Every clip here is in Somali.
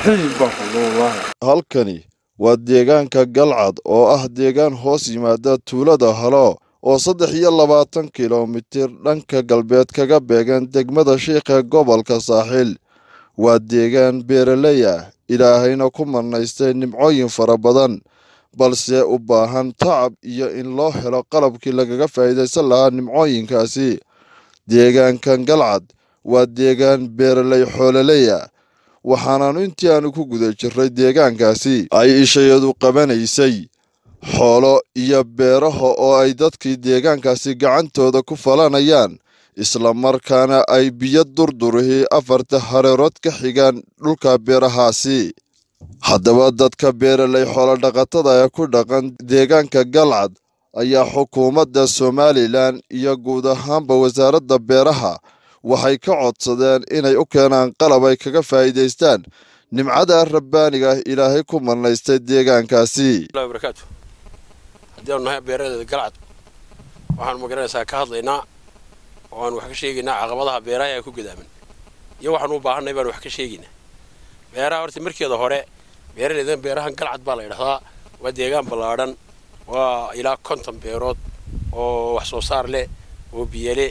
xilib baan ku wallaahi halkani waa deegaanka galcad oo ah deegaan hoos yimaada tuulada halo oo saddex iyo labaatan kilomitir dhanka galbeed kaga beegan degmada shiikha gobolka saaxiil waa deegaan beeraley ah ilaahayna ku manaystay nimcooyin fara badan balse u baahan tacab iyo in loo helo qalabkii lagaga faa'iidaysan lahaa nimcooyinkaasi deegaankan galcad waa deegaan beeraley xoololey ah waxaanaanu intii aanu ku guda jirray deegaankaasi ay ishayadu qabanaysay xoolo iyo beeraha oo ay dadkii deegaankaasi gacantooda ku falanayaan islamarkaana ay biyo durdurihii afarta hareerood ka xigaan dhulka beerahaasi haddaba dadka beeraley xoolodhaqatada ee ku dhaqan deegaanka galcad ayaa xukuumadda somalilan iyo guud ahaanba wasaaradda beeraha waxay ka codsadeen inay u keenaan qalab ay kaga faa'iidaystaan nimcada rabbaaniga ah ilaahay ku manaystay deegaankaasi barakaatu haddii aanu nahay beeradeeda galcad waxaanu magaranaysaa ka hadlaynaa oo aanu wax ka sheegaynaa caqabadaha beeraha ee ku gadaaman iyo waxaanu u baahanay baanu wax ka sheegaynaa beeraha horta markeeda hore beeraleydan beerahan galcad baa la yidhahdaa waa deegaan ballaadhan waa ilaa konton beerood oo wax soo saar leh oo biyale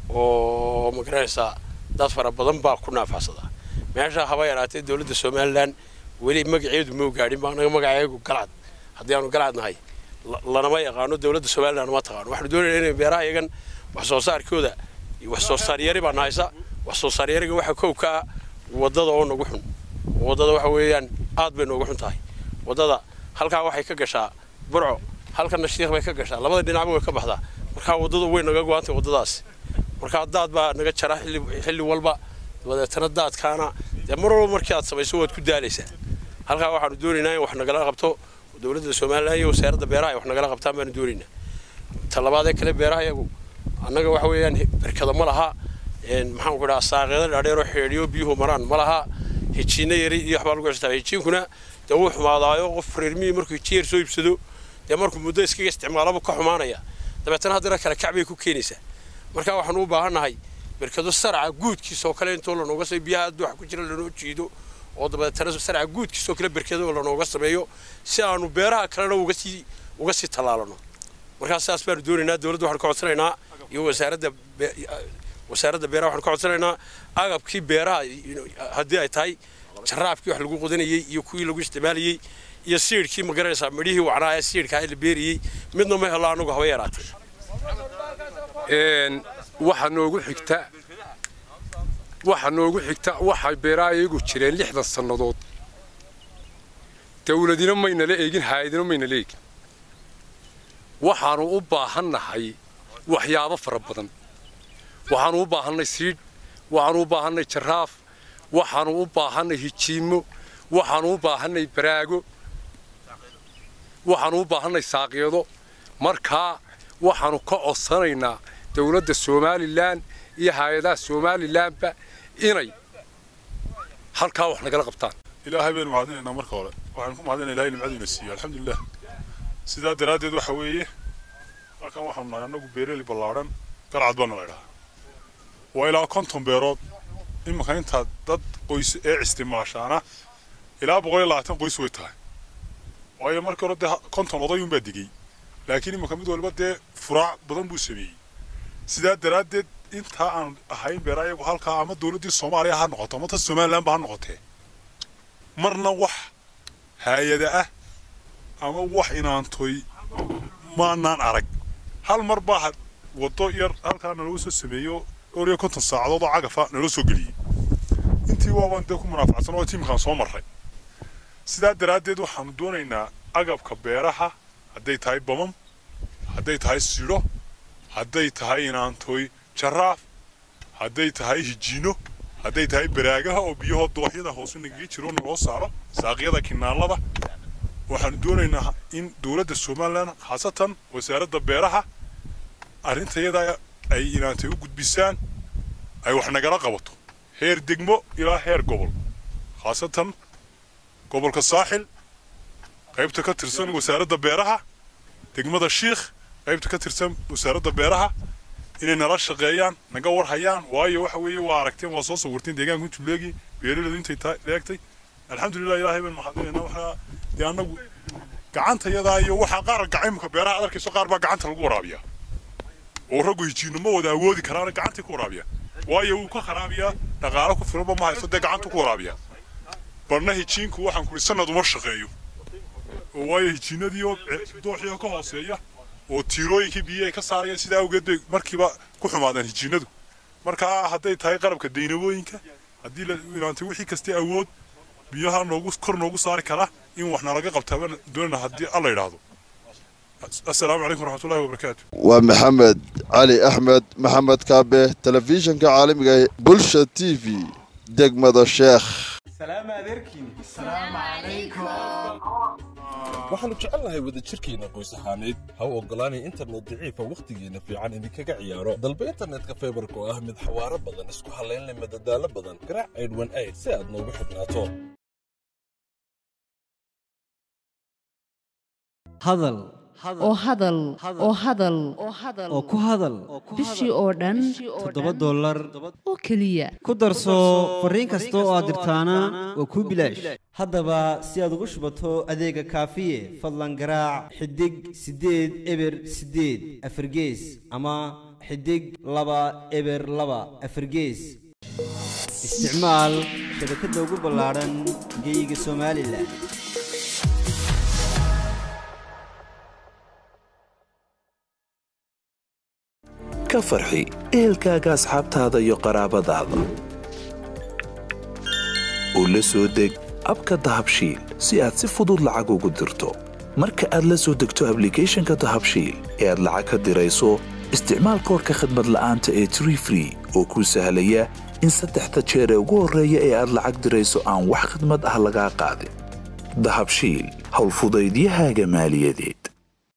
oo magaranaysaa dad fara badan baa ku naafacsadaa meesha haba yaraatee dowladda somalilan weli magaceedu mau gaadhin baa anaga magaceegu galcad haddii aanu galcad nahay lanama yaqaano dowladda somalilan ma taqaano waxaanu doonayna inay beeraha iyagan wax soo saarkooda wax soo saar yari baan haysa wax soo saar yariga waxa kow ka ah waddada oo nagu xun waddada waxa weeyaan aad bay noogu xun tahay waddada halkaa waxay ka gashaa burco halkana shiikh bay ka gashaa labada dhinacba way ka baxdaa markaa waddadu way naga go-antay waddadaas markaa daad baa naga jara xilli walba dabadeetana daadkaana dee mar walba markii aad samayso waad ku daalaysaa halkaa waxaanu doonaynaa in wax nagala qabto dowladda somalilan iyo wasaaradda beeraha ay wax nagala qabtaan baanu doonaynaa talabaadee kale beeraha iyagu annaga waxa weeyaan berkada ma laha maxaan ku dhaha saaqeeda dhaadheeroo xeedhiyo biyuhu maraan ma laha hijiinna yari iyo waxbaa lagu xistaa hijiinkuna dee wuu xumaadaayo qof reermihii markuu hijiin yar soo iibsado dee markuu muddo iskaga isticmaalaba ka xumaanaya dabeetana haddana kale kac bay ku keenaysaa marka waxaanu u baahannahay berkado sarca guudkiisoo kale intoo lanooga sameyo biyaha aad wax ku jira lanoo jiido oo dabeetana sarca guudkiisoo kale berkado lanooga sameeyo si aanu beeraha kalena uga sii uga sii tallaalano markaa saas baanu doonaynaa dowladda waxaanu ka codsanaynaa iyo wasaaradda wasaaradda beeraha waxaanu ka codsanaynaa agabkii beeraha haddii ay tahay jaraabkii wax lagu qodanayey iyo kuwii lagu isticmaalayey iyo siidhkii ma garanaysaa midhihii wacnaa ee siidhkaa la beeriyey midna ma helo anagu haba yaraatee waxa noogu xigta waxa noogu xigta waxay beeraha iyagu jireen lixdan sannadood dawladina maynala eegin haayadina maynala eegin waxaanu u baahannahay waxyaabo fara badan waxaanu u baahannay siidh waxaanu u baahannay jaraaf waxaanu u baahannay hijiimo waxaanu u baahannay baraago waxaanu u baahannay saaqyado markaa waxaanu ka codsanaynaa dowladda somalilan iyo hay-adaha somalilanba inay halkaa wax nagala qabtaan ilaahay baynu mahadinaynaa marka hore waxaanu ku mahadinaa ilahay nimcadiina siiyo alxamdulilah sidaa daraaddeed waxa weeye halkan waxaanu nahay annagu beereli ballaadhan galcad baanu laydhahaa waa ilaa konton beerood iminka intaa dad qoys ee isticmaashaana ilaa boqol iyo labaatan qoys way tahay waayo markii hore dee konton odayunbaa digey laakiin iminka mid walba dee furaac badan buu sameeyey sidaa daraaddeed intaa aan ahayn beera ayagu halkaa ama dowladdii soomaaliya ha noqoto ama ta somalilanba ha noqotee marna wax haayada ah ama wax inaantoy maanaan arag hal mar baa waddo yar halkaa nalagu soo sameeyo dhowr iyo konton saacadood oo cagafa nala soo geliyey intii waabaan dee ku munaafacsan oo tiimkaan soo marray sidaa daraaddeed waxaanu doonaynaa agabka beeraha hadday tahay bamam hadday tahay sidho hadday tahay inaantoy jaraaf hadday tahay hijiino hadday tahay baraagaha oo biyahoo dooxyada hoose nagaga jiro naloo saaro saaqyada kinaalada waxaanu doonaynaa in dowladda somalilan khaasatan wasaaradda beeraha arrintayada ay inaantay u gudbisaan ay wax nagala qabato heer degmo ilaa heer gobol khaasatan gobolka saaxil qaybta ka tirsan wasaaradda beeraha degmada shiikh qaybta ka tirsan wasaaradda beeraha inay nala shaqeeyaan naga warhayaan waayo waxa weeye waa aragteen waa soo sawirteen deegaanka intuu leegi beeraladu intay leegtay alxamdulilah ilaahay baan mahadinaynaa waxaa dee annagu gacanta yadaa iyo waxaa qaar gacimka beeraha aad arkayso qaar baa gacanta lagu waraabiyaa oo raggu hijiinno ma wada awoodi karaana gacantii ku waraabiya waayo wuu ka kharaabiyaa dhaqaalo ku filanba ma haysto dee gacantu ku waraabiya barna hijiinku waxaan kuri sanad uma shaqeeyo oo waayo hijiinadii oo dooxii oo ka hooseeya oo tiirooyinkii biyaha ka saarayaan sidaa awgeed bay markiiba ku xumaadaan hijiinadu marka hadday tahay qalabka daynabooyinka haddii la ilaantay wixii kastay awood biyaha noogu kor noogu saari kara in wax nalaga qabtaa baan doonana haddii alla yidhaahdo assalaamu calaykum waraxmatullahi wabarakaatu waa maxamed cali axmed maxamed kaabe telefishinka caalamiga ee bulsha t v degmada sheekh waxaannu jecelnahay wadajirkeenna qoys ahaaneed ha u oggolaanay internet daciifa wakhtigeenna fiican idinkaga ciyaaro dalba internetka faybarka oo ah mid xawaaro badan isku hallaynleh madadaalo badan garaac aydhwan ayd si aad noogu xidhnaato hadal oo hadal oo hadal oo ku hadal bishii oo dhan toddoba dollar oo keliya ku darso fariin kasta oo aad dirtaana waa kuu bilaash haddaba si aad ugu shubato adeega kaafiye fadlan garaac xidig siddeed eber siddeed afargees ama xidig laba eber laba afargees isticmaal shabakadda ugu ballaadhan geeyiga somalilan ka farxi ehelkaaga asxaabtaada iyo qaraabadaada oo la soo deg abka dahabshiil si aad si fudud lacag ugu dirto marka aad la soo degto ablicathonka dahabshiil ee aad lacag ka dirayso isticmaal koorka khadmad la'aanta ee tree free oo kuu sahlaya in saddexda jeer ee ugu horreeya ee aad lacag dirayso aan wax khadmad ah lagaa qaadin dahabshiil howlfudaydiyahaaga maaliyadeed